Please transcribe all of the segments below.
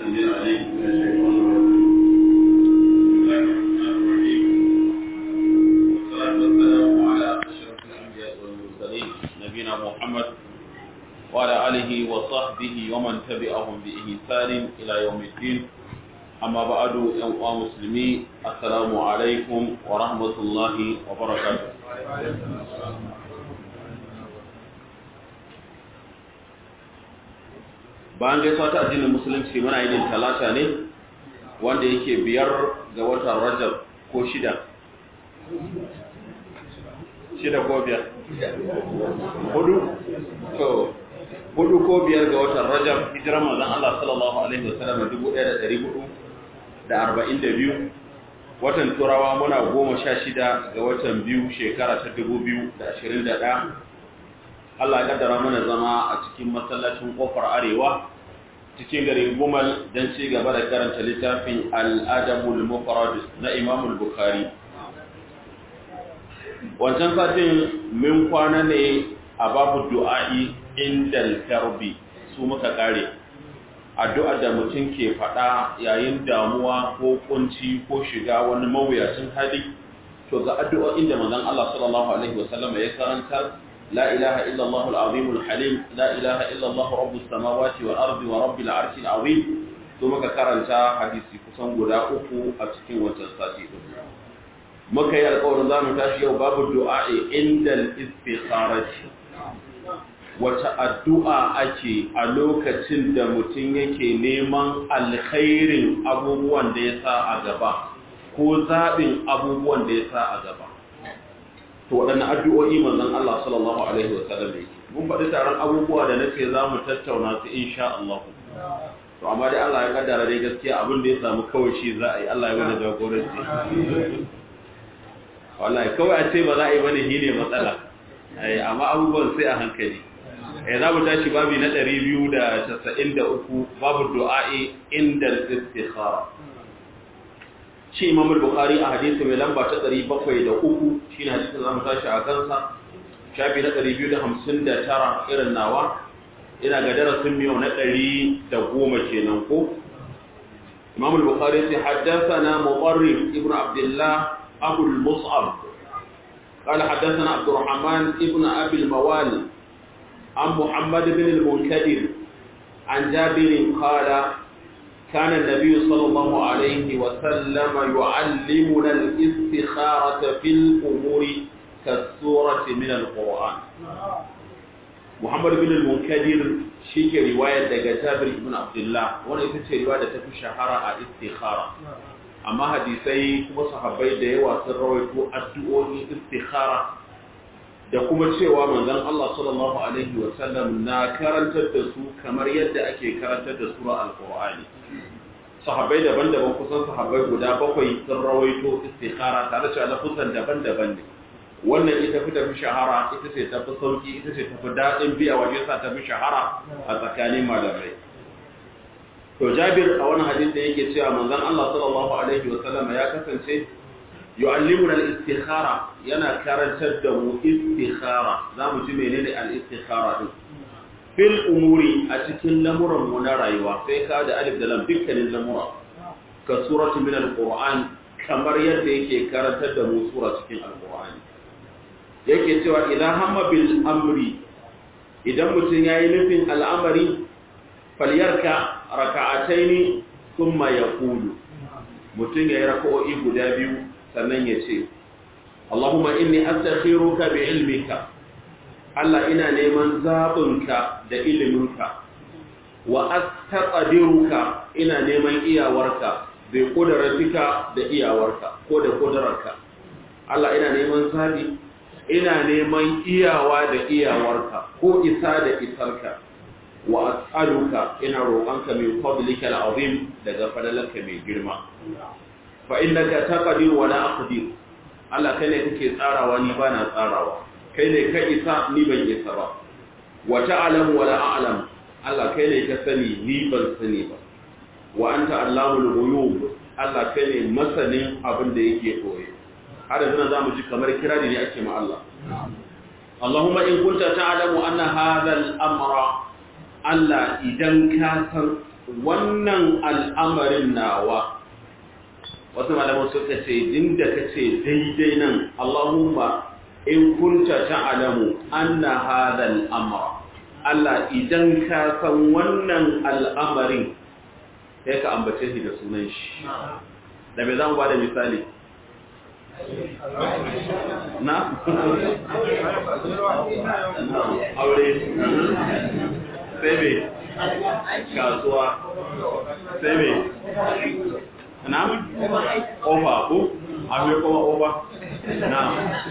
السميع العليم من الشيطان الرجيم بسم الله الرحمن الرحيم والصلاة والسلام على أشرف الأنبياء والمرسلين نبينا محمد وعلى آله وصحبه ومن تبعهم بإحسان إلى يوم الدين أما بعد أيها المسلمين السلام عليكم ورحمة الله وبركاته bayan gaisuwa ta addinin musulunci muna yin talata ne wanda yake biyar ga watan rajab ko shida shida ko biyar hudu to hudu ko biyar ga watan rajab hijiran manzon Allah sallallahu alaihi wasallam dubu ɗaya da ɗari hudu da arba'in da biyu watan turawa muna goma sha shida ga watan biyu shekara ta dubu biyu da ashirin da ɗaya Allah ya kaddara mana zama a cikin masallacin kofar arewa cikin garin Gumal don ci gaba da karanta littafin Al-Adabul Mufrad na Imam Bukhari. Wancan satin min kwana ne a babu du'a'i inda karbi su muka kare. Addu'a da mutum ke faɗa yayin damuwa ko kunci ko shiga wani mawuyacin hali, to ga addu'o'in da manzon Allah sallallahu alaihi wasallam ya karanta لا إله إلا الله العظيم الحليم لا إله إلا الله رب السماوات والأرض ورب العرش العظيم ثم كرنتا حديثي كسان غدا uku a cikin wancan sati din muka yi alƙawarin za mu tashi yau babu du'a inda al-istikharati wata addu'a ake a lokacin da mutum yake neman alkhairin abubuwan da ya sa a gaba ko zaɓin abubuwan da ya sa a gaba to waɗanne addu'o'i manzon Allah sallallahu alaihi wa sallam yake mun faɗi taron abubuwa da nake za mu tattauna su insha Allah to amma dai Allah ya kaddara dai gaskiya abin da ya samu kawai shi za a yi Allah ya bada jagoranci wallahi kawai a ce ba za a yi bane shine matsala ai amma abubuwan sai a hankali eh za mu tashi babi na 293 babu du'a'i inda al-istikhara shi imam al-bukhari a hadisi mai lamba ta 703 shine hadisin zamu tashi a kansa shafi na 259 irin nawa ina ga darasin miyo na 110 kenan ko imam al-bukhari sai haddathana muqarrib ibn abdullah abu al-mus'ab قال حدثنا عبد الرحمن ابن ابي الموالي عن محمد بن المنكدر عن جابر قال كان النبي صلى الله عليه وسلم يعلمنا الاستخارة في الأمور كالسورة من القرآن محمد بن المنكدر شيك رواية جابر بن عبد الله وانا يتسي رواية تفي شهرة استخارة أما حديثي كما صحابي ديوا سرويتو أدعوني استخارة da kuma cewa manzon Allah sallallahu alaihi wa sallam na karantar da su kamar yadda ake karantar da sura alqur'ani sahabbai daban-daban kusan sahabbai guda bakwai sun rawaito istikhara tare da lafuzan daban-daban ne wannan ita fi tafi shahara ita ce tafi sauki ita ce tafi daɗin biya waje sa tafi shahara a tsakanin malamai to jabir a wani hadisi da yake cewa manzon Allah sallallahu alaihi wa sallam ya kasance yu'allimuna al-istikhara yana karantar da mu istikhara zamu ji menene al-istikhara din fil umuri a cikin lamuran mu na rayuwa sai ka da alif da lam dukkanin lamura ka suratu min al-qur'an kamar yadda yake karantar da mu sura cikin al-qur'ani yake cewa idan hamma bil amri idan mutum yayi nufin al'amari falyarka raka'ataini thumma yaqulu mutum yayi raka'o'i guda biyu sannan ya ce Allahumma inni astakhiruka bi ilmika Allah ina neman zabinka da iliminka wa astaqdiruka ina neman iyawarka bi qudratika da iyawarka ko da qudrarka Allah ina neman zabi ina neman iyawa da iyawarka ko isa da isarka wa as'aluka ina roƙonka min fadlika al'azim daga fadalanka mai girma fa innaka taqdir wa la aqdir Allah kai ne kake tsarawa ni ba na tsarawa kai ne ka isa ni ban isa ba wa ta'lamu wa la a'lam Allah kai ne ka sani ni ban sani ba wa anta allamul ghuyub Allah kai ne masanin abin da yake koye har yanzu zamu ji kamar kirari ne ake ma Allah Allahumma in kunta ta'lamu anna hadha al-amra Allah idan ka san wannan al'amarin nawa wasu malaman suka ce inda ka ce daidai nan Allahumma in kunta ta'alamu anna hadha al-amra Allah idan ka san wannan al'amarin sai ka ambace shi da sunan shi da me zan bada misali na aure sai me kasuwa sai me na ofa ko akwai kuma ofa na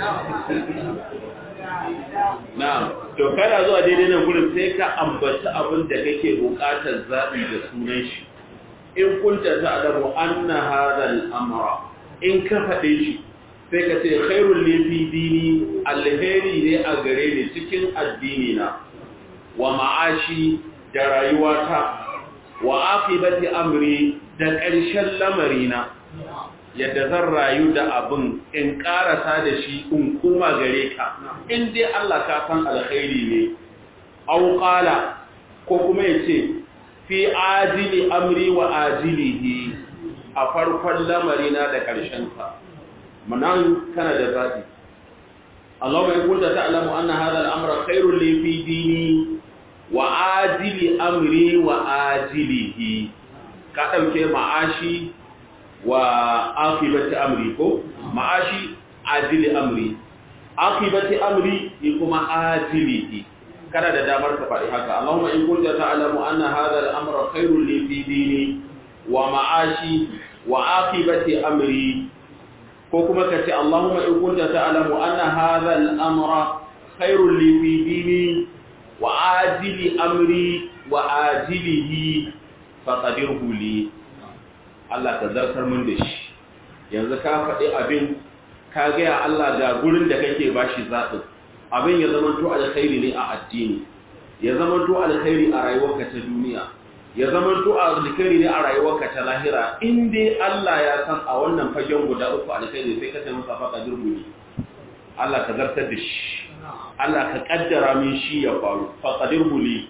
na to kada zuwa daidai nan gurin sai ka ambata abin da kake bukatar zaɓi da sunan shi in kunta ta'lamu anna hadha al-amra in ka faɗe shi sai ka ce khairul li fi dini alheri ne a gare ni cikin addini na wa ma'ashi da rayuwata wa aqibati amri da ƙarshen lamarina yadda zan rayu da abin in ƙarasa da shi in kuma gare ka in dai Allah ka san alkhairi ne au qala ko kuma yace fi ajili amri wa ajilihi a farkon lamarina da ƙarshen sa manan kana da zabi Allahumma in kunta ta'lamu anna hadha al-amra khairul li fi dini wa ajili amri wa ajilihi ka ɗauke ma'ashi wa akibati amri ko ma'ashi ajili amri akibati amri ni kuma ajilihi kana da damar ka faɗi haka Allahumma in kunta ta'lamu anna hadha al-amra khairul li fi dini wa ma'ashi wa akibati amri ko kuma ka ce Allahumma in kunta ta'lamu anna hadha al-amra khairul li fi dini wa ajili amri wa ajilihi faqadirhu li Allah ka zartar mun da shi yanzu ka faɗi abin ka gaya Allah ga gurin da kake bashi zaɓin abin ya zama to alkhairi ne a addini ya zama to alkhairi a rayuwarka ta duniya ya zama to alkhairi ne a rayuwarka ta lahira in dai Allah ya san a wannan fagen guda uku alkhairi sai ka ce masa faqadirhu li Allah ka zartar da shi Allah ka kaddara min shi ya faru faqadirhu li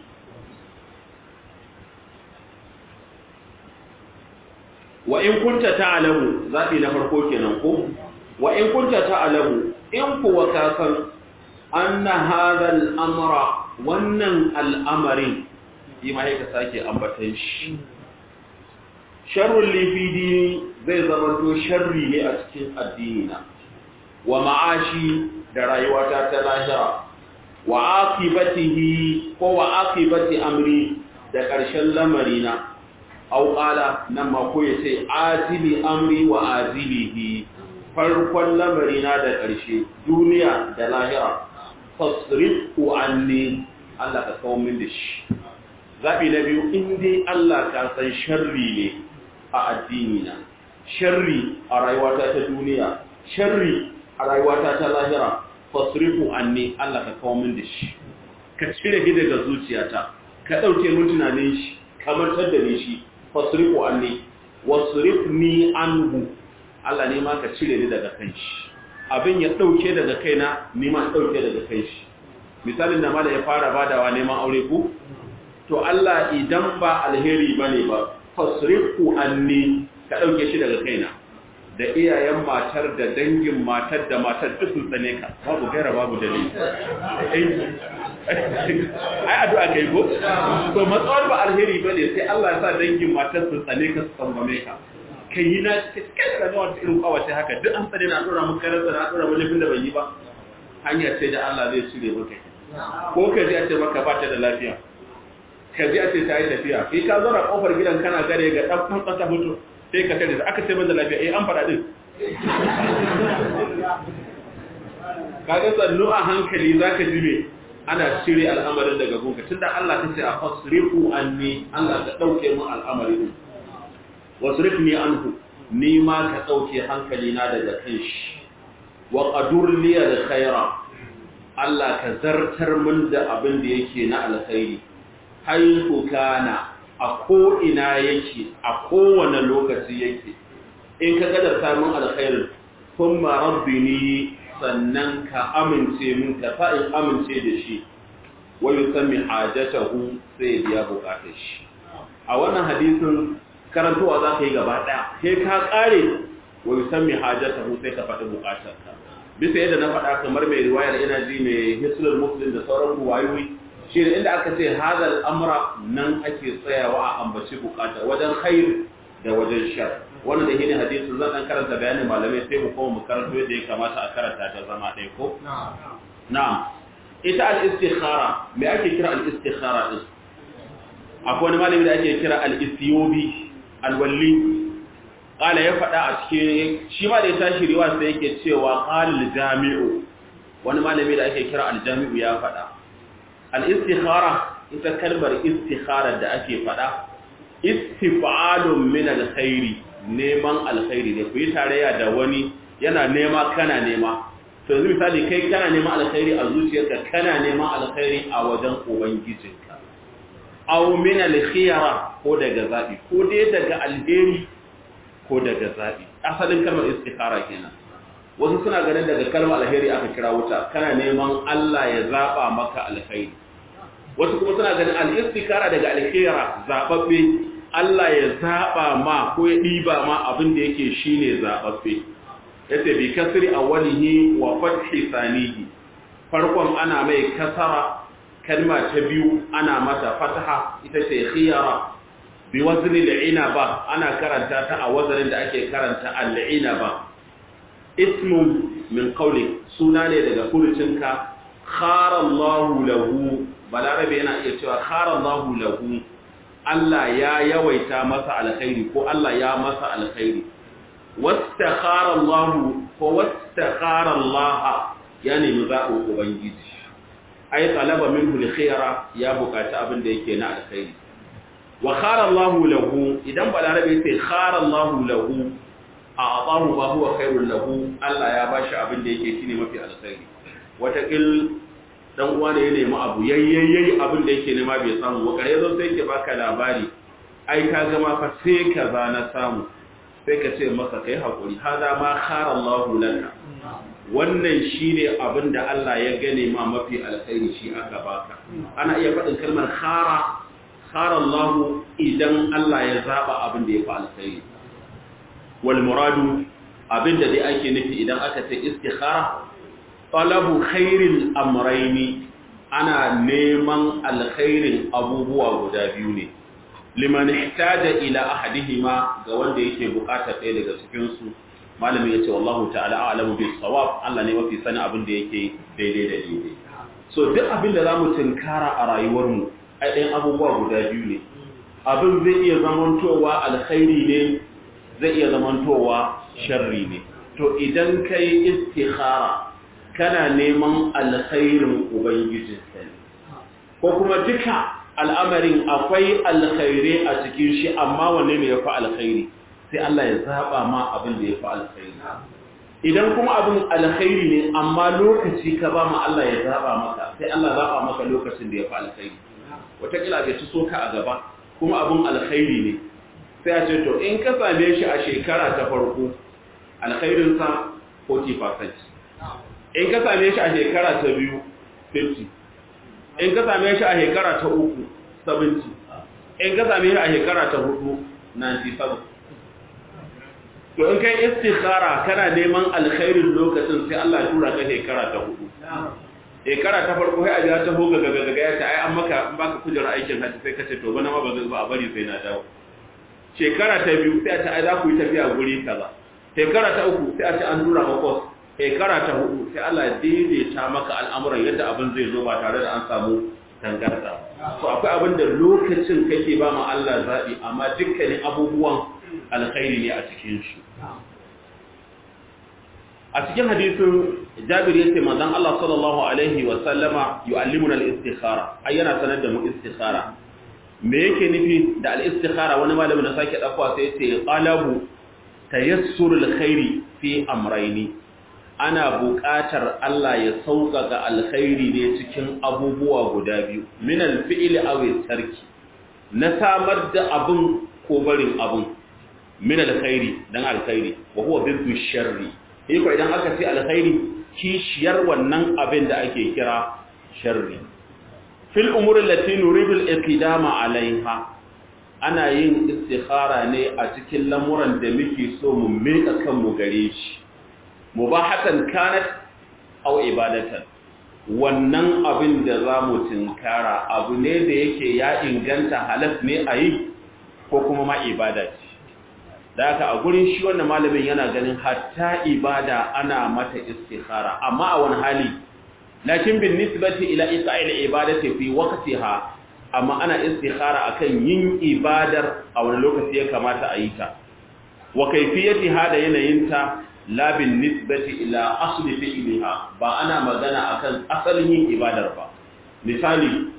wa in kunta ta'lamu zabi na farko kenan ko wa in kunta ta'lamu in kuwa ka san anna hadha al-amra wannan al'amarin yi ma ka sake ambatan shi sharrul li fi dini zai zama to sharri ne a cikin addini na wa ma'ashi da rayuwata ta lahira wa aqibatihi ko wa aqibati amri da ƙarshen lamarina au ƙala nan ma ko ya ce azili amri wa azilihi farkon lamarina da ƙarshe duniya da lahira fasrifu anni Allah ka kawo min da shi zaɓi na biyu in dai Allah ka san sharri ne a addini na sharri a rayuwata ta duniya sharri a rayuwata ta lahira fasrifu anni Allah ka kawo min da shi ka cire shi daga zuciyata ka ɗauke mun tunanin shi kamar da ni shi fasrifu anni wasrifni anhu Allah ne ma ka cire ni daga kan shi abin ya dauke daga kaina ni ma dauke daga kai shi misalin da mala ya fara badawa neman aure ku to Allah idan ba alheri bane ba fasrifu anni ka dauke shi daga kaina da iyayen matar da dangin matar da matar duk sun tsane ka babu gaira babu dalili ai addu'a kai ko to matsawar ba alheri bane sai Allah ya sa dangin matar su tsane ka su tsangwame ka kai yi na kai da wata irin kawace haka duk an tsane na dora mun karanta na dora mun laifin da ban yi ba hanya ce da Allah zai cire maka ko ka ji a ce maka ba ta da lafiya ka ji a ce ta yi tafiya kai ka zo na kofar gidan kana gare ga dan dan kasa mutu sai ka tare da aka ce ban da lafiya eh an fara din kaga sannu a hankali zaka ji me ana cire al'amarin daga gunka tunda Allah ta ce a fasrifu anni Allah ka dauke mu al'amarin wasrifni anhu ni ma ka dauke hankali na daga kan shi wa qadur li al khaira Allah ka zartar min da abin da yake na alkhairi haythu kana a ko ina yake a kowane lokaci yake in ka gadar samun alkhairin kuma rabbini sannan ka amince min ka fa'in amince da shi wani sami hajjatahu sai biya bukatar shi a wannan hadisin karantowa za ka yi gaba ɗaya sai ka ƙare wa yusammi hajatahu sai ka faɗi buƙatarka bisa yadda na faɗa kamar mai riwayar ina ji mai hislul muslim da sauran ruwayoyi shi ne inda aka ce hadal amra nan ake tsayawa a ambaci buƙata wajen khair da wajen shar wannan da shine hadisin zan dan karanta bayanin malamai sai mu koma mu karanto yadda ya kamata a karanta ta zama ɗaya ko na'am ita al-istikhara me ake kira al-istikhara din akwai wani malami da ake kira al-istiyobi al-walli qala ya faɗa a cikin shi ma da ya tashi riwa sai yake cewa qala al-jami'u wani malami da ake kira al-jami'u ya faɗa al-istikhara ita kalmar istikhara da ake faɗa istif'alun min al-khairi neman alkhairi ne ku yi tarayya da wani yana nema kana nema to yanzu misali kai kana neman alkhairi a zuciyarka kana neman alkhairi a wajen ubangijinka aw min al-khiyara ko daga zabi ko dai daga alheri ko daga zabi asalin kalmar istikhara kenan wasu suna ganin daga kalmar alheri aka kira wuta kana neman Allah ya zaba maka alkhairi wasu kuma suna ganin al-istikhara daga al-khiyara zababbe Allah ya zaba ma ko ya diba ma abin da yake shine zababbe yace bi kasri awwalihi wa fathi sanihi farkon ana mai kasara kalma ta biyu ana mata fataha ita ce khiyara bi wazni al-inaba ana karanta ta a wazanin da ake karanta al-inaba ismun min qawli suna ne daga furucinka khara Allahu lahu balarabe yana iya cewa khara Allahu lahu Allah ya yawaita masa alkhairi ko Allah ya masa alkhairi wastakhara Allah ko wastakhara Allah ya nemi zaɓin ubangiji ai talaba minhu alkhaira ya buƙaci abin da yake na alkhairi wa khara Allah lahu idan balarabe sai khara Allah lahu a atahu ba huwa khairul lahu Allah ya bashi abin da yake shine mafi alkhairi wata kil dan uwa ne ya nemi abu yayyayi abin da yake nema bai samu ba kare zo sai ke baka labari ai ka ga ma fa sai kaza na samu sai ka ce masa kai hakuri hada ma khara Allahu laka wannan shine abin da Allah ya gane ma mafi alkhairi shi aka baka ana iya faɗin kalmar khara khara Allahu idan Allah ya zaba abin da ya fi alkhairi wal muradu abin da dai ake nufi idan aka ce istikhara talabu khairil amraini ana neman alkhairin abubuwa guda biyu ne liman ihtaja ila ahadihima ga wanda yake bukatar ɗaya daga cikin su malamin yace wallahu ta'ala a'lamu bis sawab Allah ne mafi sani abin da yake daidai da daidai so duk abin da zamu tinkara a rayuwar mu ai ɗayan abubuwa guda biyu ne abin zai iya zamantowa alkhairi ne zai iya zamantowa sharri ne to idan kai istikhara kana neman alkhairin ubangijinsa ne ko kuma duka al'amarin akwai alkhairi a cikin shi amma wanne ne ya fi alkhairi sai Allah ya zaba ma abin da ya fi alkhairi idan kuma abin alkhairi ne amma lokaci ka ba ma Allah ya zaba maka sai Allah zaba maka lokacin da ya fi alkhairi wataƙila bai ci soka a gaba kuma abin alkhairi ne sai a ce to in ka same shi a shekara ta farko alkhairinsa 40% in ka same shi a shekara ta biyu 50 in ka same shi a shekara ta uku 70 in ka same shi a shekara ta hudu 97 to in kai istikhara kana neman alkhairin lokacin sai Allah ya tura ka shekara ta hudu shekara ta farko sai a jira ta hoga gaga gaga ya ce ai an maka an baka kujera aikin hajji sai ka ce to bana ma ba zai ba a bari sai na dawo shekara ta biyu sai a ce ai za ku yi tafiya guri kaza shekara ta uku sai a ce an tura ka kos shekara ta hudu sai Allah ya daidaita maka al'amuran yadda abin zai zo ba tare da an samu tangarda so akwai abin da lokacin kake ba ma Allah zaɓi amma dukkanin abubuwan alkhairi ne a cikin shi a cikin hadisin Jabir yace manzon Allah sallallahu alaihi wa sallama yu'allimuna al-istikhara ai yana sanar da mu istikhara me yake nufi da al-istikhara wani malamin da sake dakwa sai yace qalabu tayassur al-khairi fi amrayni ana buƙatar Allah ya sauƙaƙa alkhairi ne cikin abubuwa guda biyu min al-fi'li aw tarki na samar da abun ko barin abun min alkhairi dan alkhairi wa huwa biddu sharri ko idan aka ce alkhairi kishiyar wannan abin da ake kira sharri fil umuri allati nuridu al-iqdama alaiha ana yin istikhara ne a cikin lamuran da muke so mu meka kanmu gare shi mubahatan kanat aw ibadatan wannan abin da za mu tinkara abu ne da yake ya inganta halas ne a yi ko kuma ma ibada ce da haka a gurin shi wannan malamin yana ganin hatta ibada ana mata istikhara amma a wani hali lakin bin nisbati ila iqa'il ibadati fi waqtiha amma ana istikhara akan yin ibadar a wani lokaci ya kamata a yi ta wa kayfiyatiha da yanayinta la bin nisbati ila asli fi'liha ba ana magana akan asalin yin ibadar ba misali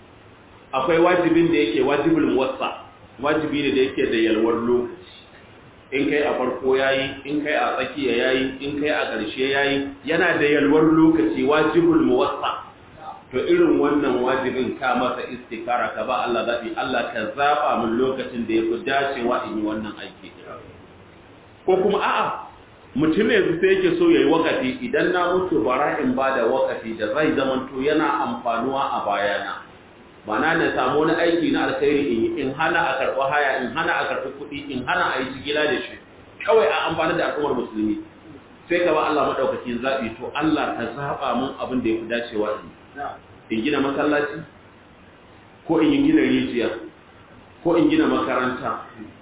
akwai wajibin da yake wajibul muwassa wajibi ne da yake da yalwar lokaci in kai a farko yayi in kai a tsakiya yayi in kai a ƙarshe yayi yana da yalwar lokaci wajibul muwassa to irin wannan wajibin ka masa istikara ka ba Allah zabi Allah ka zaba min lokacin da yafi dacewa in yi wannan aiki ko kuma a'a mutum ne sai yake so yayi wakati idan na mutu bara in bada wakati da zai zamanto yana amfanuwa a bayana mana na samu wani aiki na alkhairi in yi in hana a karɓi haya in hana a karɓi kuɗi in hana a yi jigila da shi kawai a amfani da al'ummar musulmi sai ka ba Allah maɗaukakin zaɓi to Allah ka zaɓa mun abin da ya fi dacewa in in gina masallaci ko in yi gina rijiya ko in gina makaranta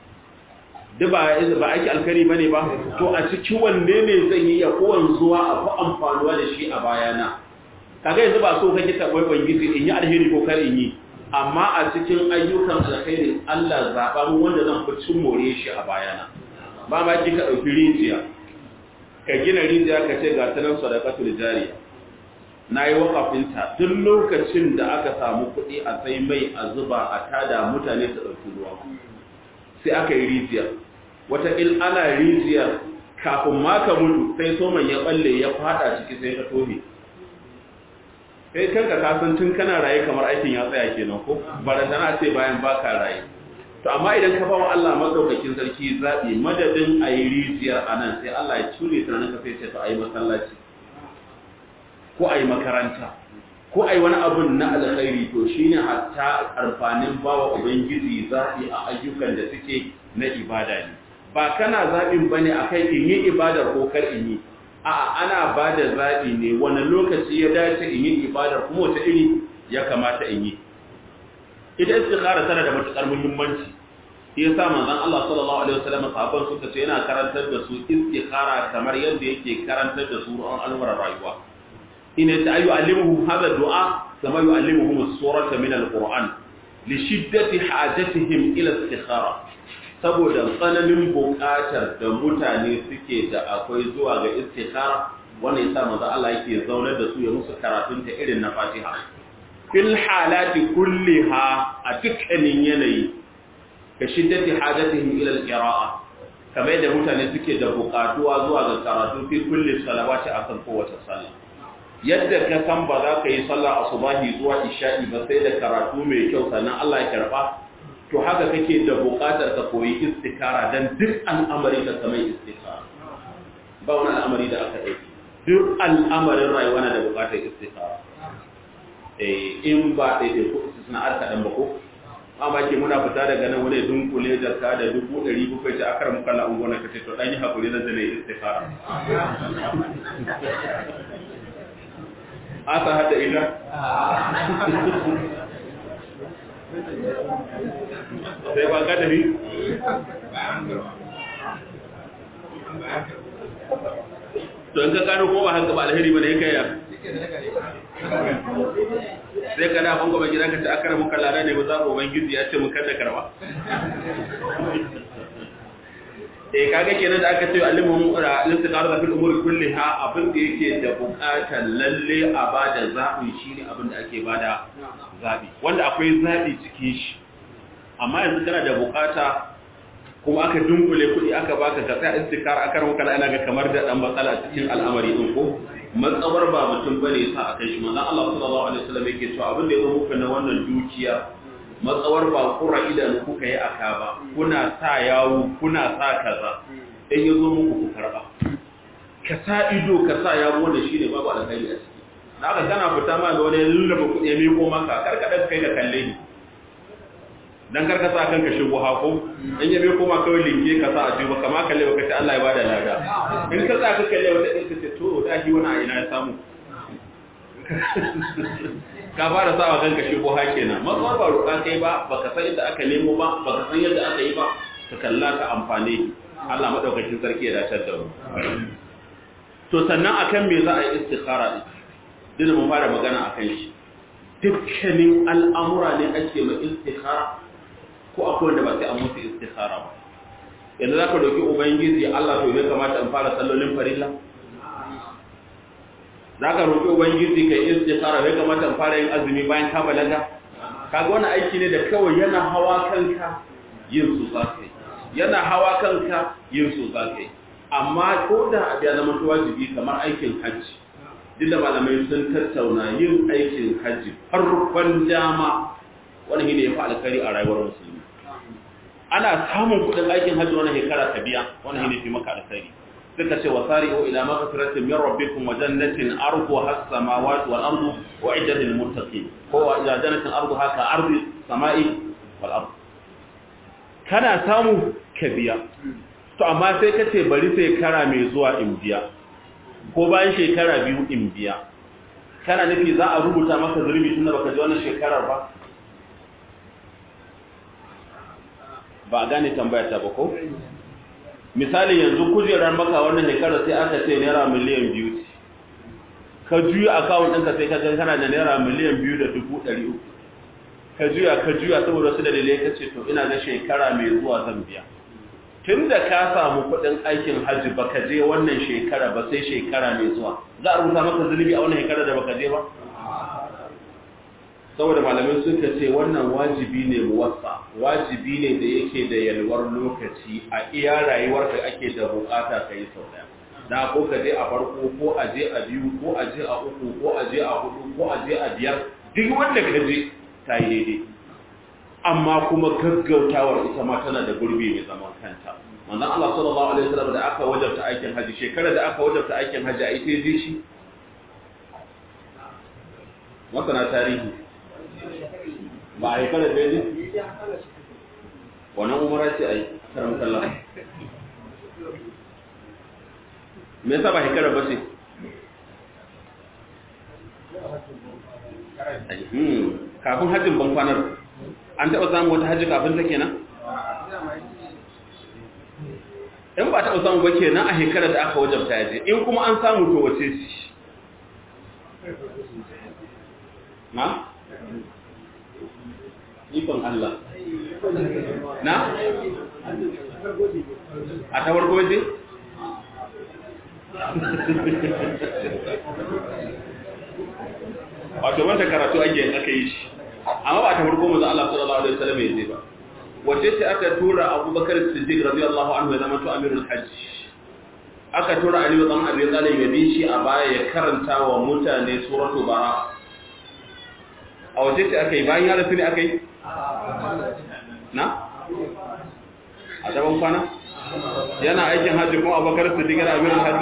duk ba ba aiki alkhairi bane ba to a cikin wanne ne zan yi ya kowan zuwa a fi amfanuwa da shi a bayana kaga yanzu ba so kake ta wai gizi in yi alheri ko kar in yi amma a cikin ayyukan alkhairi Allah zaba mu wanda zan fi cin more shi a bayana ba ma ki ka dauki rijiya ka gina rijiya ka ce ga tanan sadaqatul jariya nayi wakafin ta duk lokacin da aka samu kuɗi a sai mai a zuba a tada mutane su dauki ruwa sai aka yi rijiya wata il ana rijiyar kafin ma ka mutu sai soman ya balle ya fada ciki sai ka tohe kai kanka ka san tun kana raye kamar aikin ya tsaya kenan ko barantana ce bayan baka raye to amma idan ka bawa Allah madaukakin sarki zabi madadin ayi rijiyar anan sai Allah ya cure tunanin ka sai ce to ayi masallaci ko ayi makaranta ko ayi wani abun na alkhairi to shine hatta karfanin bawa ubangiji zabi a ayyukan da suke na ibada ne ba kana zabin bane akai in yi ibadar ko kar in yi a'a ana ba da zaɓi ne wani lokaci ya dace in yi ibadar kuma wata iri ya kamata in yi ita istikhara tana da matukar muhimmanci shi yasa manzon Allah sallallahu alaihi wasallam sahabban suka ce yana karantar da su istikhara kamar yadda yake karantar da su ruwan al'amuran rayuwa ina ta ayu alimuhum hadha du'a kama yu'allimuhum as-surata min al-Qur'an li shiddati hajatihim ila istikhara saboda tsananin buƙatar da mutane suke da akwai zuwa ga istikhara wannan yasa manzo Allah yake zaunar da su ya musu karatun ta irin na Fatiha fil halati kulliha a dukkanin yanayi ka shiddati hajatihim ila al-qira'a kamar yadda mutane suke da buƙatuwa zuwa ga karatu fi kulli salawati akan kowace sallah yadda ka san ba za ka yi sallah asubahi zuwa isha'i ba sai da karatu mai kyau sannan Allah ya karba to haka kake da buƙatar ka koyi istikara dan duk al'amari ka kamar istikara ba wani al'amari da aka ɗauki duk al'amarin rayuwa na da buƙatar istikara eh in ba ɗaiɗai ko suna arka ɗan ba ko amma ke muna fita daga nan wani dunkule jarka da dubu ɗari bakwai ta akar muka na ungona ka ce to ɗan yi haƙuri na zane istikara asa hada ita sai ba kadari to in ka gano ko ba haka ba alheri ba da ya kaya sai ka dafin gaba gidan ka ta akara muka lada ne ba za ku ubangiji ya ce muka da karba eh kaga kenan da aka ce alimun ura listiqar da fil umuri kulliha abin da yake da bukatar lalle a bada zabi shine abin da ake bada zabi wanda akwai zabi cikin shi amma yanzu kana da bukata kuma aka dunkule kuɗi aka baka ka tsaya istikar aka ranka da ina ga kamar da dan matsala cikin al'amari din ko matsawar ba mutum bane sa akai shi manzon Allah sallallahu alaihi wasallam yake cewa abin da ya zo muku na wannan dukiya matsawar ba kura idan kuka yi aka ba kuna sa yawo kuna sa kaza in ya zo muku ku karba ka sa ido ka sa yawo wanda shine babu alkhairi a ciki da aka kana fita ma ga wani lullaba kuɗi ya miko maka karka da kai da kalle ni dan kar ka sa kanka shigo hako in yabe koma kawai linke ka sa a jiba kama kalle baka ce Allah ya bada lada in ka sa ka kalle wata ɗin ka ce to da shi wani a ina ya samu ka fara sa wa kanka shigo ha kenan matsuwar ba roƙa kai ba baka san inda aka nemo ba baka san yadda aka yi ba ka kalla ka amfani Allah madaukakin sarki ya dace da mu to sannan akan me za a yi istikhara din dole mu fara magana akan shi dukkanin al'amura ne ake ma istikhara ko akwai wanda ba sai an musu istikhara ba yanzu zaka doki ubangiji Allah to ya kamata in fara sallolin farilla zaka roki ubangiji kai istikhara ya kamata in fara yin azumi bayan ka balaga kaga wannan aiki ne da kawai yana hawa kanka yin su zakai yana hawa kanka yin su zakai amma ko da ya zama wajibi kamar aikin hajji duk da malamai sun tattauna yin aikin hajji farkon dama wani ne ya fi alkari a rayuwar musulmi ana samun kudin aikin hajji wani shekara ta biya wani ne fi maka alkari suka ce wasari o ila maghfiratin min rabbikum wa jannatin arduha as-samawati wal ardu wa iddat lil muttaqin ko wa ila jannatin arduha ka ardi samai wal ard kana samu ka biya to amma sai ka ce bari sai kara mai zuwa in biya ko bayan shekara biyu in biya kana nufi za a rubuta maka zurbi tunda baka ji wannan shekarar ba ba a gane tambaya ta ba ko misali yanzu kujerar maka wannan shekarar sai aka ce naira miliyan biyu ce ka juya akawun ɗinka sai ka kana da naira miliyan biyu da dubu ɗari uku ka juya ka juya saboda wasu dalilai ka ce to ina ga shekara mai zuwa zan biya tun da ka samu kudin aikin hajji baka je wannan shekara ba sai shekara mai zuwa za a rubuta maka zunubi a wannan shekara da baka je ba saboda malamai suka ce wannan wajibi ne muwassa wajibi ne da yake da yalwar lokaci a iya rayuwar da ake da bukata kai sau daya da ko ka je a farko ko a je a biyu ko a je a uku ko a je a hudu ko a je a biyar duk wanda ka je ta yi daidai amma kuma gaggautawar ita ma tana da gurbi mai zaman kanta manzon Allah sallallahu alaihi wasallam da aka wajabta aikin haji shekara da aka wajabta aikin haji a ita je shi masana tarihi ba a yi kada da yaji wannan umara ce a yi karam kallon me yasa ba shekara ba ce kafin hajjin ban kwanar an taɓa samun wata hajji kafin ta kenan? in ba taɓa samun ba kenan a shekarar da aka wajabta ya je in kuma an samu to wace ci na? ikon Allah na? a ta farko je? wato wanda karatu ake aka yi shi amma ba ta farko manzo Allah sallallahu alaihi wasallam yace ba wace ce aka tura Abubakar Siddiq radiyallahu anhu ya zama to amirul hajj aka tura Ali ibn Abi Talib ya bi shi a baya ya karanta wa mutane suratu bara a wace ce aka yi bayan ya rasu ne aka yi na a daban kwana yana aikin hajji kuma Abubakar Siddiq da amirul hajj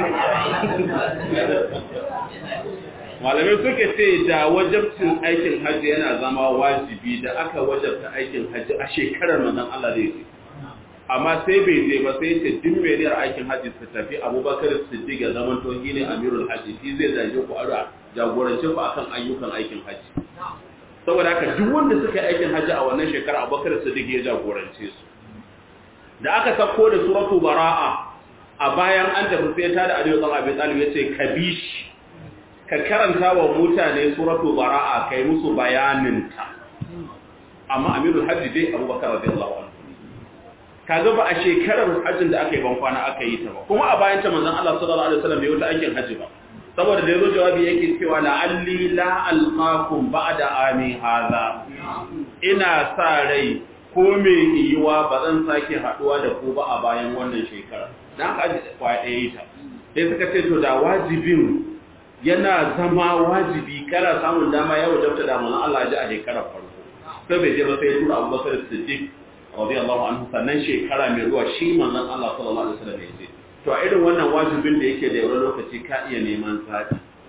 malamai suke ce da wajabcin aikin hajji yana zama wajibi da aka wajabta aikin hajji a shekarar manzon Allah zai ce amma sai bai je ba sai ce duk mai niyyar aikin hajji su tafi Abubakar Siddiq ya zama to ne amirul hajji shi zai zage ku ara jagorance ku akan ayyukan aikin hajji saboda haka duk wanda suka yi aikin hajji a wannan shekara Abubakar Siddiq ya jagorance su da aka sako da suratu bara'a a bayan an tafi sai ta da Aliyu bin Abi Talib yace kabish ka karanta wa mutane suratu bara'a kai musu bayaninta amma amirul hajji dai abubakar radiyallahu anhu kaga ba a shekarar hajjin da aka yi ban kwana aka yi ta ba kuma a bayan ta manzon Allah sallallahu alaihi wasallam bai wuta aikin hajji ba saboda da yazo jawabi yake cewa la'alli la alqakum ba'da ami hadha ina sa rai ko me yiwa ba zan sake haduwa da ku ba a bayan wannan shekara dan haka kwaya ɗaya ta sai suka ce to da wajibin yana zama wajibi kana samun dama ya wajabta da manzon Allah ji a shekarar farko sai bai je ba sai ya tura Abu Bakar Siddiq radiyallahu anhu sannan shekara mai zuwa shi manzon Allah sallallahu alaihi wasallam ya ce to a irin wannan wajibin da yake da yawan lokaci ka iya neman zaɓi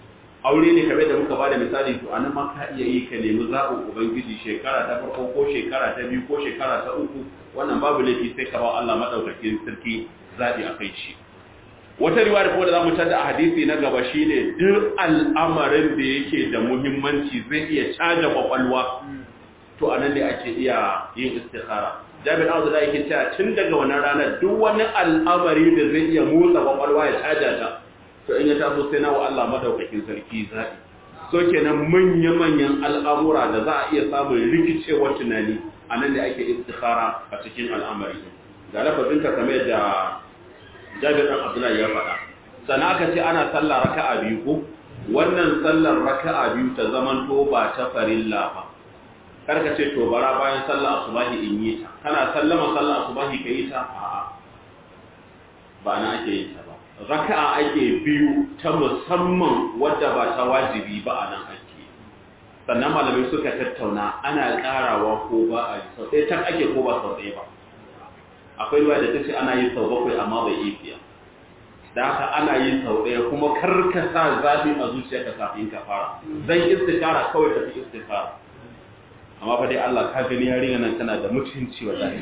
aure ne kamar da muka bada misali to anan ma ka iya yi ka nemi zaɓin ubangiji shekara ta farko ko shekara ta biyu ko shekara ta uku wannan babu laifi sai ka ba Allah madaukakin sarki zaɓi a kai shi wata riwaya kuma da zamu tada a hadisi na gaba shine duk al'amarin da yake da muhimmanci zai iya caja kwakwalwa to anan ne ake iya yin istikhara Jabir Abu da yake cewa tun daga wannan ranar duk wani al'amari da zai iya motsa kwakwalwa ya caja ta to in ya taso sai na wa Allah madaukakin sarki zaɓi so kenan manya-manyan al'amura da za a iya samun rikicewar tunani a nan da ake istikhara a cikin al'amari ga lafazin ka kamar da jabir ɗan abdullahi ya faɗa sannan aka ce ana sallah raka'a biyu ko wannan sallar raka'a biyu ta zaman to ba ta farilla ba karka ce to bara bayan sallah asubahi in yi ta kana sallama sallah asubahi ka yi ta a'a ba na ake yin ta ba raka'a ake biyu ta musamman wadda ba ta wajibi ba a nan ake sannan malamai suka tattauna ana karawa ko ba a yi sau ɗaya can ake ko ba sau ɗaya ba akwai ruwa da ta ce ana yi sau bakwai amma bai yi fiya da haka ana yi sau ɗaya kuma karka sa zafi a zuciyarka kafin ka fara zan istikara kawai tafi istikara amma fa dai Allah ka gani yarinya nan tana da mutunci wallahi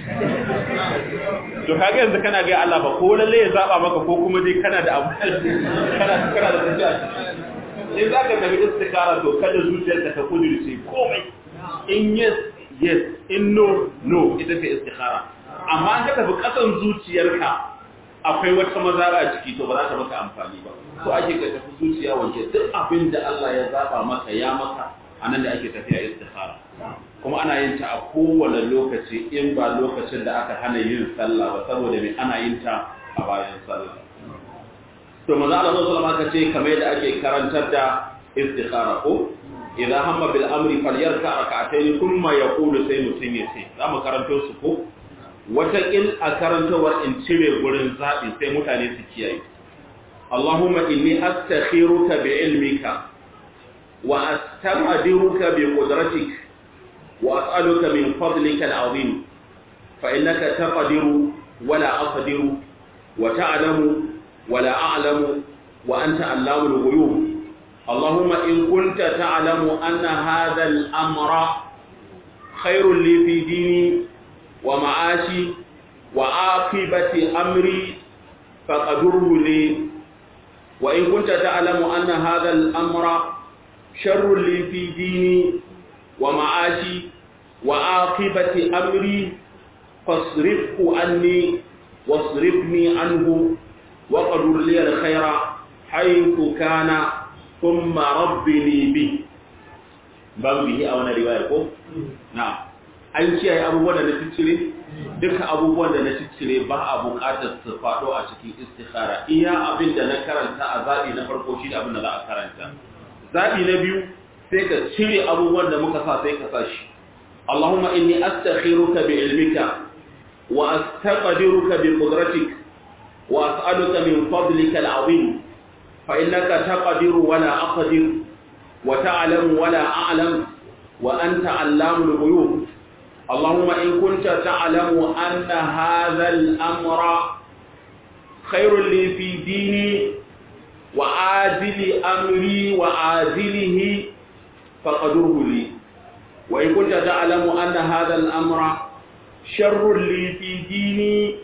to kaga yanzu kana ga Allah ba ko lalle ya zaba maka ko kuma dai kana da abu kana kana da tafiya in za ka tafi istikara to kada zuciyarka ta kudurce komai in yes yes in no no ita ce istikara amma an ka tafi kasan zuciyarka akwai wata mazara a ciki to ba za ta maka amfani ba so ake ka tafi zuciya wanke duk abin da Allah ya zaba maka ya maka anan da ake tafiya istikhara kuma ana yin ta a kowane lokaci in ba lokacin da aka hana yin sallah ba saboda me ana yin ta a bayan sallah to manzo Allah sallallahu alaihi wasallam ce kamar yadda ake karantar da istikhara ko idan hamma bil amri falyarka rak'atayn thumma yaqulu sai mutun ya ce zamu karanto su ko wata in a karantawar in cire gurin zabi sai mutane su kiyaye Allahumma inni astakhiruka bi ilmika وأستقدرك بقدرتك وأسألك من فضلك العظيم فإنك تقدر ولا أقدر وتعلم ولا أعلم وأنت علام الغيوب اللهم إن كنت تعلم أن هذا الأمر خير لي في ديني ومعاشي وعاقبة أمري فقدره لي وإن كنت تعلم أن هذا الأمر شر لي في ديني ومعاشي وعاقبة أمري فاصرفه عني واصرفني عنه وقدر لي الخير حيث كان ثم ربني به باب به أو رواية نعم an kiyaye abubuwan da na ciccire duka abubuwan da na ciccire ba a buƙatar su faɗo a cikin istikhara iya abin da na karanta a zaɓi na farko shi da abin da za a karanta zaɓi na biyu sai ka cire abubuwan da muka sa sai ka sa shi Allahumma inni astakhiruka bi ilmika wa astaqdiruka bi qudratik wa as'aluka min fadlika al'azim fa innaka taqdiru wa la aqdir wa ta'lamu wa la a'lam wa anta 'allamul ghuyub اللهم إن كنت تعلم أن هذا الأمر خير لي في ديني وعاجل أمري وعاجله فقدره لي وإن كنت تعلم أن هذا الأمر شر لي في ديني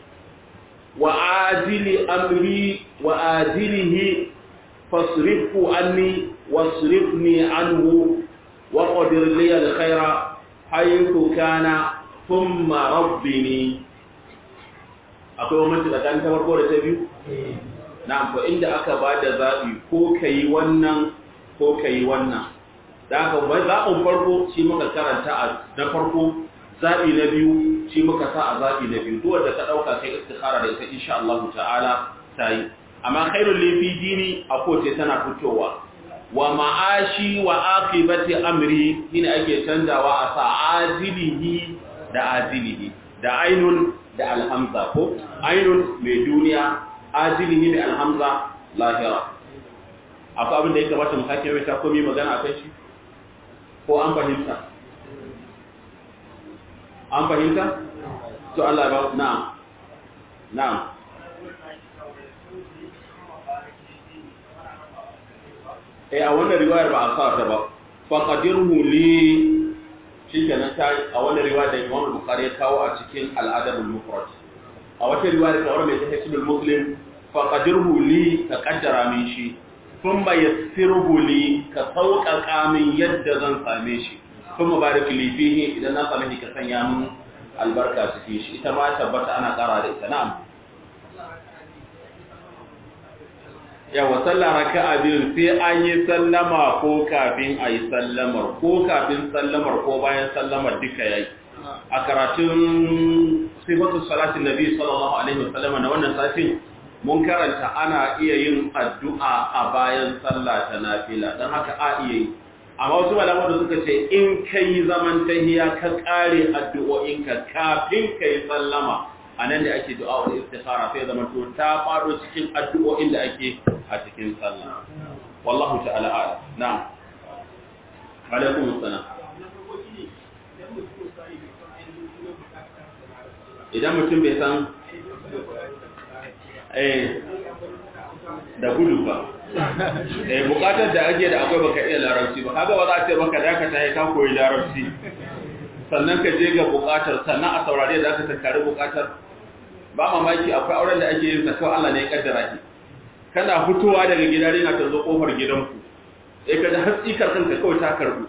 وعاجل أمري وآجله فاصرفه عني واصرفني عنه وقدر لي الخير حيث كان ثم ربني akwai wani tsakanin ta farko da ta biyu na'am to inda aka ba da zaɓi ko ka yi wannan ko ka yi wannan da aka ba zaɓin farko shi muka karanta a na farko zaɓi na biyu shi muka sa a zaɓi na biyu duk wanda ka ɗauka kai istikhara da ita insha Allah ta'ala ta yi amma khairul lifi dini a koce tana fitowa wa ma'ashi wa aqibati amri shine ake canjawa a sa ajilihi da ajilihi da ainun da alhamza ko ainun mai duniya ajilihi mai alhamza lahira akwai abin da ya kamata mu sake mai ta komi magana akan shi ko an fahimta an fahimta to Allah ya ba na'am na'am eh a wannan riwayar ba a sa ta ba faqadirhu li shikenan ta a wannan riwayar da Imam Bukhari ya kawo a cikin al-Adab al-Mufrad a wata riwayar kawar mai ta Hisbul Muslim faqadirhu li ka kaddara min shi thumma yassirhu li ka sauƙaƙa min yadda zan same shi thumma barik li fihi idan na same shi ka sanya min albarka cikin shi ita ma tabbata ana ƙara da ita na'am yawa sallah raka'a biyu sai an yi sallama ko kafin a yi sallamar ko kafin sallamar ko bayan sallamar duka yayi a karatun sifatu salatin nabi sallallahu alaihi wasallam na wannan satin mun karanta ana iya yin addu'a a bayan sallah ta nafila dan haka a iya yi amma wasu malaman da suka ce in kai zaman tahiya ka kare addu'o'inka kafin kai sallama a nan da ake du'a wa istikhara sai zama to ta faro cikin addu'o'in da ake a cikin sallah wallahu ta'ala a'lam na'am alaikum assalam idan mutum bai san eh da gudu ba eh bukatar da ake da akwai baka iya larabci ba kaga ba za a ce baka dakata ya ka koyi larabci sannan ka je ga bukatar sannan a saurare da aka tattare bukatar ba mamaki akwai auren da ake yin sa kawai Allah ne ya kaddara ki kana fitowa daga gida rina ta zo kofar gidanku sai ka ji hatsikar kanka kawai ta karbu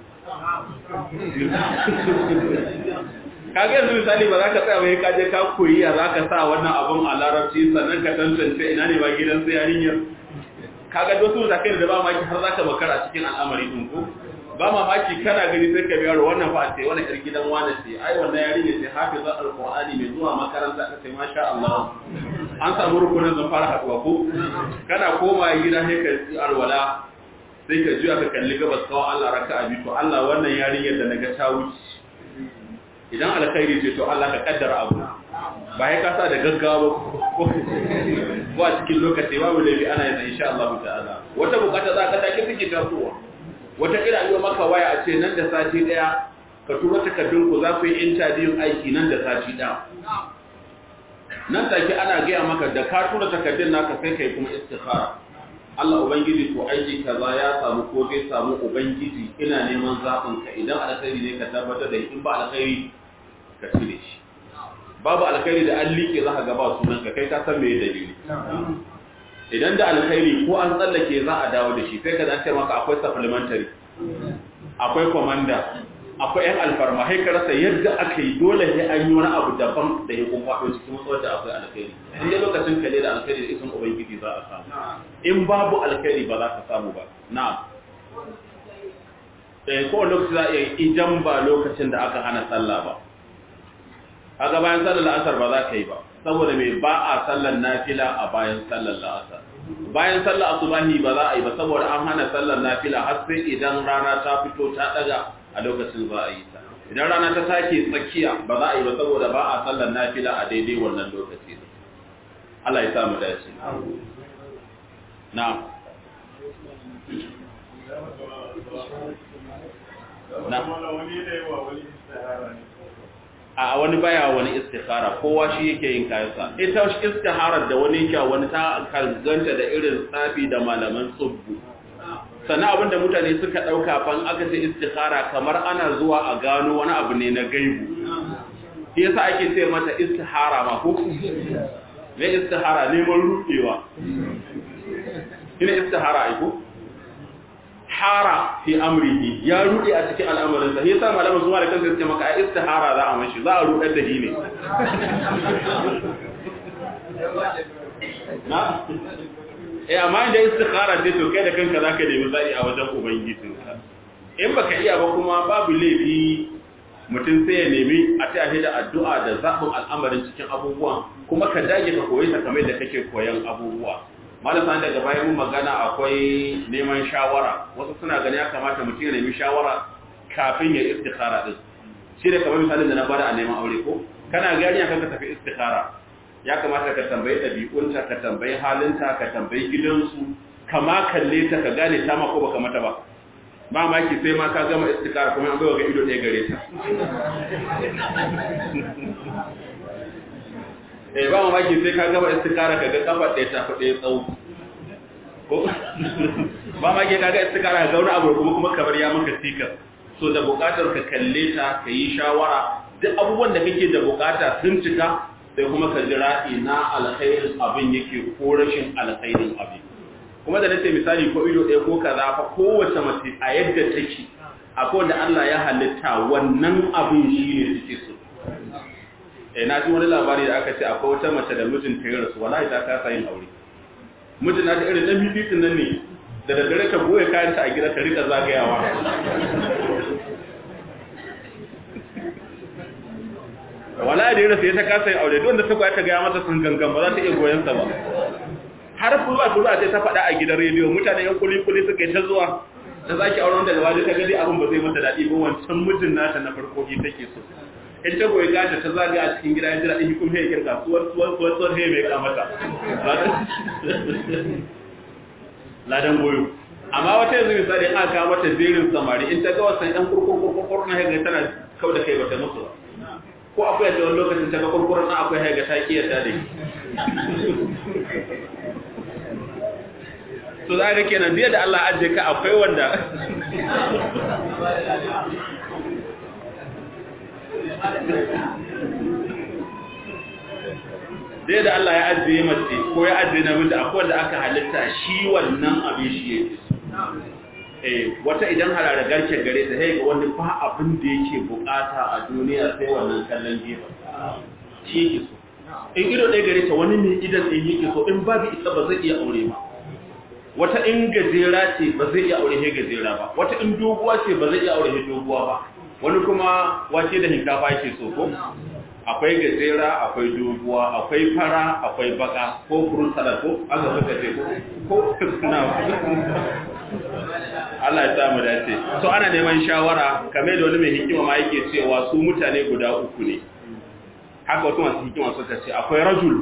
kaga yanzu misali ba za ka tsaya bai kaje ka koyi ya za ka sa wannan abun a larabci sannan ka tantance ina ne ba gidan su yarinyar kaga wasu da kai da ba maki har za ka makara cikin al'amari din ko ba mamaki kana gani sai ka biyar wannan fa sai wannan yar gidan wani ce ai wannan yarinya ce hafiza alqur'ani mai zuwa makaranta ta sai masha Allah an samu rukunin zan fara haduwa ko kana koma gida sai ka yi alwala sai ka juya ka kalli gabas kawai Allah raka'a bi to Allah wannan yarinyar da naga ta wuce idan alkhairi ce to Allah ka kaddara abu ba ya kasa da gaggawa ko ko a cikin lokaci babu laifi ana yin insha Allah ta'ala wata bukata za ka take take tasowa wata kira yi maka waya a ce nan da sati daya ka tura takardun ku za ku yi interview aiki nan da sati daya nan take ana gaya maka da ka tura takardun naka sai kai kuma istikhara Allah ubangiji to aiki kaza ya samu ko zai samu ubangiji ina neman zaɓin ka idan alkhairi ne ka tabbatar da in ba alkhairi ka cire shi babu alkhairi da an liƙe za ka gaba sunan ka kai ka san me dalili idan da alkhairi ko an tsallake za a dawo da shi sai ka dace maka akwai supplementary akwai commander akwai yan alfarma sai ka rasa yadda aka yi dole sai an yi wani abu daban da ya kun faɗo cikin matsawar da akwai alkhairi in dai lokacin kalle da alkhairi da isin ubangiji za a samu in babu alkhairi ba za ka samu ba na'am eh ko lokaci za a iya idan ba lokacin da aka hana sallah ba kaga bayan sallar la'asar ba za ka yi ba saboda mai ba a sallar nafila a bayan sallar la'asar bayan sallar asubahi ba za a yi ba saboda an hana sallar nafila har sai idan rana ta fito ta daga a lokacin za a yi ta idan rana ta take tsakiya ba za a yi ba saboda ba a sallar nafila a daidai wannan lokaci Allah ya sa mu dace na'am a wani baya wani istikhara kowa shi yake yin kayansa ita shi istiharar da wani yake wani ta kalganta da irin tsafi da malaman tsubbu sannan abinda mutane suka ɗauka fan aka ce istikhara kamar ana zuwa a gano wani abu ne na gaibu shi yasa ake ce mata istihara ma ko ne istihara neman rudewa ina istihara aiko hara fi amrihi ya rude a cikin al'amarin sa yasa malaman zuwa da kansa suke maka ai istihara za a mashi za a rudar da ne na eh amma inda istikhara ce to kai da kanka zaka nemi zai a wajen ubangijin ka in baka iya ba kuma babu laifi mutum sai ya nemi a ta da addu'a da zaɓin al'amarin cikin abubuwan kuma ka dage ka koyi ta kamar da kake koyan abubuwa malasa daga bayan mun magana akwai neman shawara wasu suna gani ya kamata mutum ya nemi shawara kafin ya istikhara din shi da kamar misalin da na bada a neman aure ko kana gani akan ka tafi istikhara ya kamata ka tambayi ɗabi'unta ka tambayi halinta ka tambayi gidansu kama kalle ta ka gane ta ma ko baka mata ba ba maki sai ma ka gama istikhara kuma an bai ga ido ɗaya gare ta eh ba mamaki sai ka gaba istikara ka ga kafa ɗaya ta fi ɗaya tsawo ko ba ma ke kaga istikara ga wani abu kuma kuma kamar ya maka sika so da bukatar ka kalle ta ka yi shawara duk abubuwan da kake da bukata sun cika sai kuma ka jira ina alkhairin abin yake ko rashin alkhairin abin kuma da nace misali ko ido ɗaya ko kaza fa kowace mace a yadda take akwai wanda Allah ya halitta wannan abin shi ne suke so eh na ji wani labari da aka ce akwai wata mace da mijinta ya rasu wallahi ta kasa yin aure mijin na ta irin dan bibitin nan ne da daddare ta goye kayan ta a gida ta rika zagayawa wallahi da ya rasu ya ta kasa yin aure don da ta goya ta gaya mata sun gangan ba za ta iya goyon sa ba har furuwa furuwa sai ta faɗa a gidan rediyo mutane yan kuli kuli suka yi ta zuwa ta zaki auren daga waje ta gadi abin ba zai mata daɗi ba wancan mijin nata na farko shi take so in ta goyi gata ta zaga a cikin gida ya jira ɗin kuma ya kirka suwar suwar suwar suwar ya mai kamata ladan goyo amma wata yanzu misali an aka mata jerin samari in ta ga wasan ɗan kurkurkurkur na haiga tana kau da kai bata musu ba ko akwai yadda wani lokacin ta ga kurkurar na akwai haiga ta ƙiyar ta da to za ka kenan biya da Allah ajiye ka akwai wanda dai da Allah ya ajiye mace ko ya ajiye namiji akwai wanda aka halitta shi wannan abin shi yake eh wata idan harare garke gare ta sai ga wani ba abin da yake bukata a duniya sai wannan kallon gefe shi yake so in ido ɗaya gare ta wani mai idan ɗin yake so in babu isa ba zai iya aure ba wata in gajera ce ba zai iya aure he gajera ba wata in doguwa ce ba zai iya aure he doguwa ba wani kuma wace da hinkafa yake so ko akwai gajera akwai doguwa akwai fara akwai baka ko furun salad ko aka suka ce ko ko na Allah ya samu dace so ana neman shawara kamar da wani mai hikima ma yake cewa su mutane guda uku ne haka wasu masu hikima suka ce akwai rajul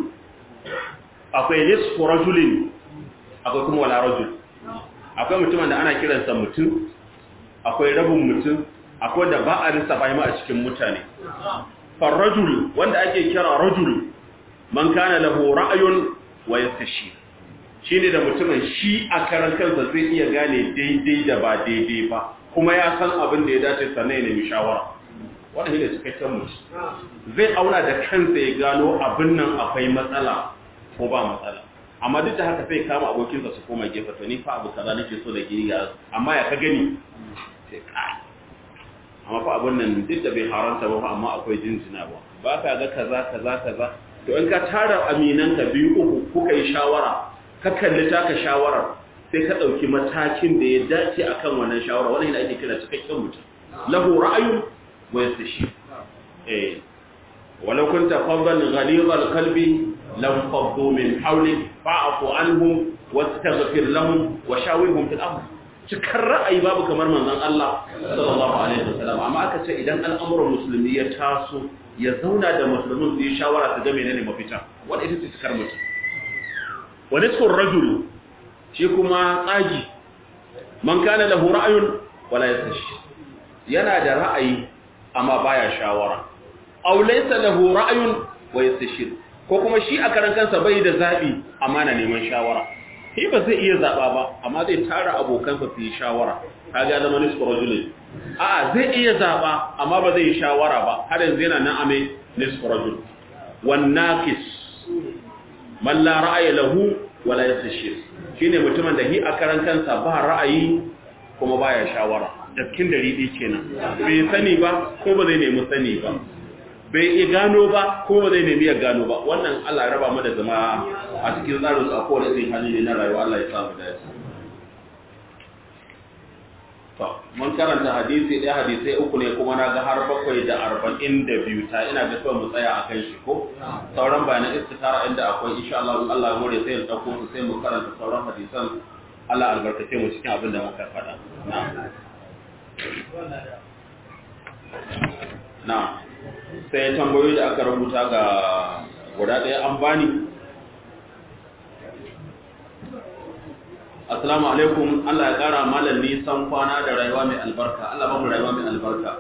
akwai nisfu rajulin akwai kuma wala rajul akwai mutumin da ana kiransa mutum akwai rabin mutum akwai da ba a lissafa ma a cikin mutane farrajul wanda ake kira rajul man kana lahu ra'ayun wa yastashi shine da mutumin shi a karan kansa zai iya gane daidai da ba daidai ba kuma ya san abin da ya dace sannan ya nemi shawara wannan shine cikakken mutum zai auna da kansa ya gano abin nan akwai matsala ko ba matsala amma duk da haka sai kama abokinsa su koma gefe to ni fa abu kaza nake so da gini ya amma ya ka gani sai kai amma fa abun nan duk da bai haranta ba amma akwai jinjina ba ba ka ga kaza kaza kaza to in ka tara aminan ka biyu uku kuka yi shawara ka kalli taka shawarar sai ka dauki matakin da ya dace akan wannan shawara wannan yana ake kira cikakken mutum lahu ra'ayun wa yastashi eh walau kunta faddan ghalidhal qalbi lam faddu min hawlik fa'fu anhum wastaghfir lahum wa shawirhum fil amr cikar ra'ayi babu kamar manzon Allah sallallahu alaihi wasallam amma aka ce idan al'amuran musulmi ya taso ya zauna da musulmin su yi shawara su ga menene mafita wanda ita ce cikar mutum wa nisfur rajul shi kuma tsagi man kana lahu ra'ayun wala yastashi yana da ra'ayi amma baya shawara aw laysa lahu ra'ayun wa yastashir ko kuma shi a karan kansa bai da zabi amma na neman shawara shi ba zai iya zaba ba amma zai tara abokansa su yi shawara kaga zama nisfu rajulin a zai iya zaba amma ba zai yi shawara ba har yanzu yana nan ame nisfu rajul wan naqis man la ra'aya lahu wala yastashir shine mutumin da hi a karan kansa ba ra'ayi kuma baya shawara dakkin dari dai kenan bai sani ba ko ba zai nemi sani ba bai iya gano ba ko ba zai nemi ya gano ba wannan Allah ya raba mu da zama a cikin tsarin su a kowane irin hali ne na rayuwa Allah ya sa mu dace to mun karanta hadisi ɗaya hadisai uku ne kuma na ga har bakwai da arba'in da biyu ta ina ga mu tsaya a kan shi ko sauran bayanan istikara inda akwai insha Allah in Allah ya more sai ya dauko su sai mu karanta sauran hadisan Allah albarkace mu cikin abin da muka faɗa na'am na'am sai tambayoyi da aka rubuta ga guda ɗaya an bani assalamu alaikum Allah ya ƙara malam nisan kwana da rayuwa mai albarka Allah ba mu rayuwa mai albarka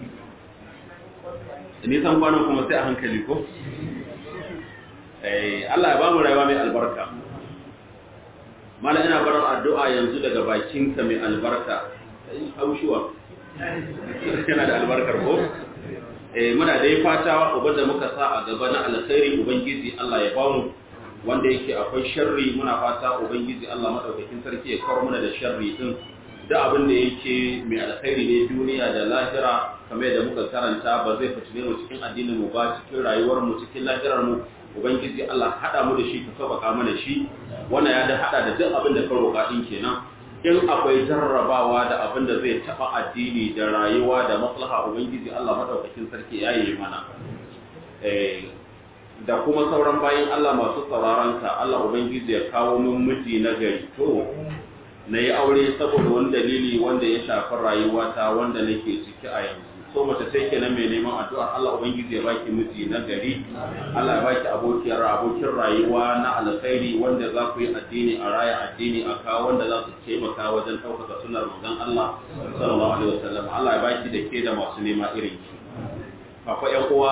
nisan kwanan kuma sai a hankali ko eh Allah ya ba mu rayuwa mai albarka mala ina barar addu'a yanzu daga bakinka mai albarka haushuwa yana da albarkar ko eh muna dai fata uban da muka sa a gaba na alkhairi ubangiji Allah ya bamu wanda yake akwai sharri muna fata ubangiji Allah madaukakin sarki ya kawar muna da sharri din da abin da yake mai alkhairi ne duniya da lahira kamar yadda muka karanta ba zai fitine mu cikin addinin mu ba cikin rayuwar mu cikin lahirar mu ubangiji Allah hada mu da shi ka sabaka mana shi wannan ya da hada da duk abin da ka roƙa din kenan in akwai jarrabawa da abin da zai taba addini da rayuwa da maslaha ubangiji Allah madaukakin sarki ya yi mana eh da kuma sauran bayan Allah masu sauraron ka Allah ubangiji ya kawo min miji na gari to na yi aure saboda wani dalili wanda ya shafi rayuwata wanda nake ciki a yanzu so mace sai kenan mai neman addu'a Allah ubangiji ya baki miji na gari Allah ya baki abokiyar abokin rayuwa na alkhairi wanda za ku yi addini a raya addini a kawo wanda za su taimaka wajen ɗaukaka sunar manzon Allah sallallahu alaihi wasallam Allah ya baki da ke da masu nema irin ki akwai ƴan uwa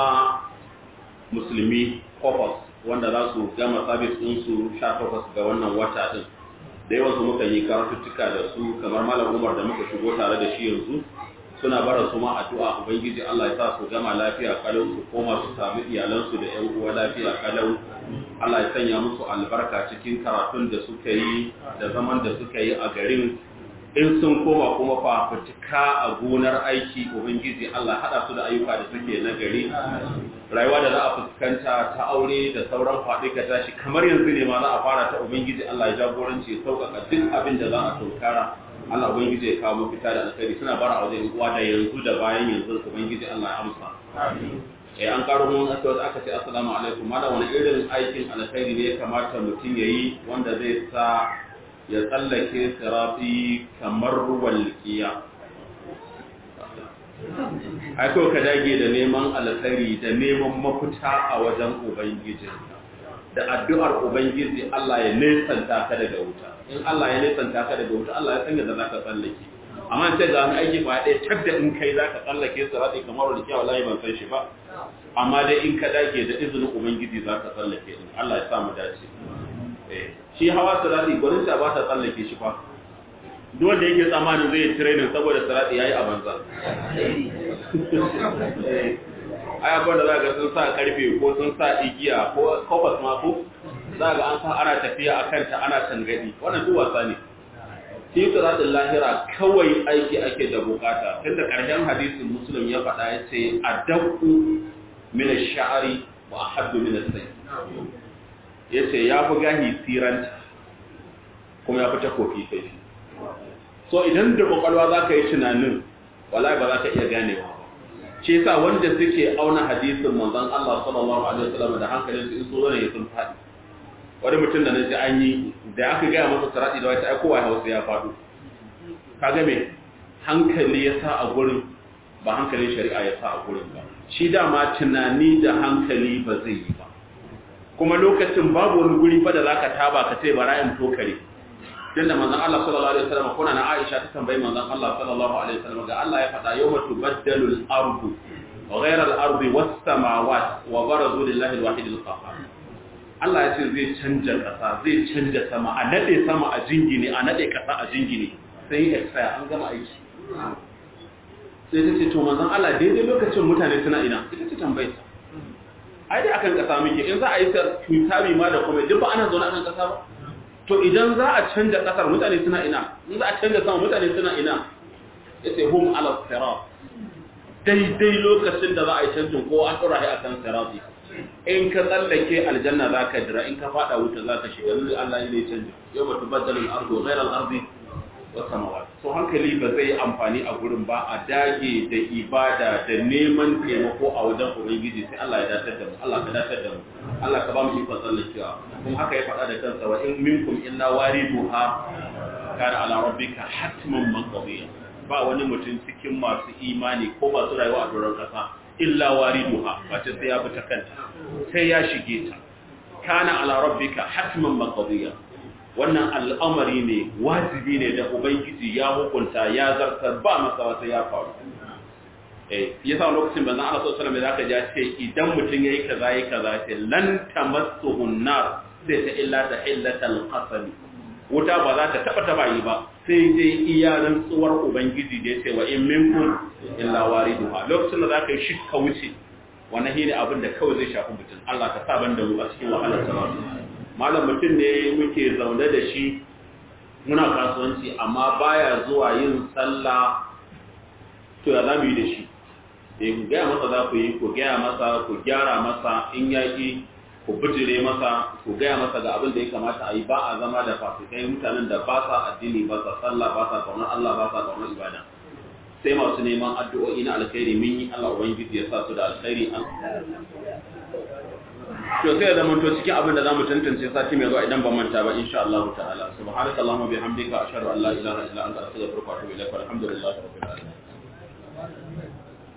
musulmi kofos wanda za su gama sabis ɗinsu 18 ga wannan wata din da yawan su muka yi karatuttuka da su kamar malam Umar da muka shigo tare da shi yanzu suna bara su ma addu'a ubangiji Allah ya sa su gama lafiya kalau su koma su samu iyalansu da ƴan uwa lafiya kalau Allah ya sanya musu albarka cikin karatun da suka yi da zaman da suka yi a garin in sun koma kuma fafutuka a gonar aiki ubangiji Allah hada su da ayyuka da suke na gari rayuwa da za a fuskanta ta aure da sauran faɗi ka tashi kamar yanzu ne ma za a fara ta ubangiji Allah ya jagoranci sauƙaƙa duk abin da za a tunkara Allah ubangiji ya kawo mafita da alkhairi suna bara a wajen uwa da yanzu da bayan yanzu ubangiji Allah ya amsa eh an karo mun aka wata aka ce assalamu alaikum malam wani irin aikin alkhairi ne ya kamata mutum yayi wanda zai sa ya tsallake sirafi kamar walƙiya ai ko ka dage da neman alkhairi da neman mafita a wajen ubangiji da addu'ar ubangiji Allah ya nesanta ka daga wuta in Allah ya nesanta ka daga wuta Allah ya sanya da zaka tsallake amma sai ga wani aiki ba ɗaya tak da in kai zaka tsallake sirati kamar walƙiya wallahi ban san shi ba amma dai in ka dage da izinin ubangiji zaka tsallake din Allah ya sa mu dace eh shi hawa sirati gwanin ta ba ta tsallake shi fa duk wanda yake tsammanin zai training saboda sirati yayi a banza ai abin da za ga sun sa karfe ko sun sa igiya ko kofas ma ko za ga an san ana tafiya a kanta ana tangadi wannan duk wasa ne shi siratin lahira kawai aiki ake da bukata tunda karshen hadisin muslim ya faɗa ya ce adaqu min ash-sha'ri wa ahabbu min as-sayf yace ya fi gahi siranta kuma ya fi takofi kai so idan da kwakwalwa za ka yi tunanin wallahi ba za ka iya ganewa shi yasa wanda suke auna hadisin manzon Allah sallallahu alaihi wasallam da hankalin su in so ne sun fadi wani mutum da naji an yi da aka ga masa sarati da wata ai kowa Hausa ya fado kaga me hankali ya sa a gurin ba hankalin shari'a ya sa a gurin ba shi dama tunani da hankali ba zai yi ba kuma lokacin babu wani guri fa da zaka taba ka ce bara in tokare tunda manzon Allah sallallahu alaihi wasallam kuna na Aisha ta tambayi manzon Allah sallallahu alaihi wasallam ga Allah ya faɗa yawma tubaddalu al-ardu wa ghayra al-ardi was-samawati wa barazu lillahi al-wahid al-qahhar Allah ya ce zai canja kasa zai canja sama a nade sama a jingine a nade kasa a jingine sai ya tsaya an gama aiki sai ta ce to manzon Allah daidai lokacin mutane suna ina ita ce tambayar ai dai akan kasa muke in za a yi tutabi ma da kuma duk ba ana zaune akan kasa ba to idan za a canja kasar mutane suna ina in za a canja sama mutane suna ina yace hum ala sirat daidai lokacin da za a yi canjin ko an dora shi akan sirati in ka tsallake aljanna za ka dira in ka fada wuta za ka shiga lullu Allah ne canji yau ba tubaddalu al-ardu ghayra al-ardi was samawat so hankali ba zai amfani a gurin ba a dage da ibada da neman taimako a wajen ubangiji sai Allah ya datar da mu Allah ka datar da mu Allah ka ba mu ikon tsallakewa kuma haka ya faɗa da kansa wa in minkum illa wariduha kana ala rabbika hatman maqdiya ba wani mutum cikin masu imani ko masu rayuwa a doron kasa illa wariduha ba ta sai ya bi ta kanta sai ya shige ta kana ala rabbika hatman maqdiya wannan al'amari ne wajibi ne da ubangiji ya hukunta ya zartar ba masa wata ya faru eh yasa lokacin banzan Allah sallallahu alaihi wasallam zaka ce idan mutum yayi kaza yayi kaza ce lan tamassuhu nar sai ta illa ta illatal qasam wuta ba za ta taba taba yi ba sai dai iya rantsuwar ubangiji da ya ce wa in minkum illa wariduha lokacin da zaka yi shi ka wuce wannan shine abin da kawai zai shafi mutum Allah ka sa ban da mu a cikin wahalar sa malam mutum ne muke zaune da shi muna kasuwanci amma baya zuwa yin sallah to ya zamu yi da shi eh ku gaya masa za ku yi ku gaya masa ku gyara masa in yaki ku bijire masa ku gaya masa ga abin da ya kamata a yi ba a zama da fasikai mutanen da ba sa addini ba sa sallah ba sa kaunar Allah ba sa kaunar ibada sai masu neman addu'o'i na alkhairi mun yi Allah ubangiji ya sa su da alkhairi an to sai da mun to cikin abin da zamu tantance sati mai zuwa idan ba manta ba insha Allah ta'ala subhanaka allahumma bihamdika ashhadu an la ilaha illa anta astaghfiruka wa atubu ilaik walhamdulillahi rabbil alamin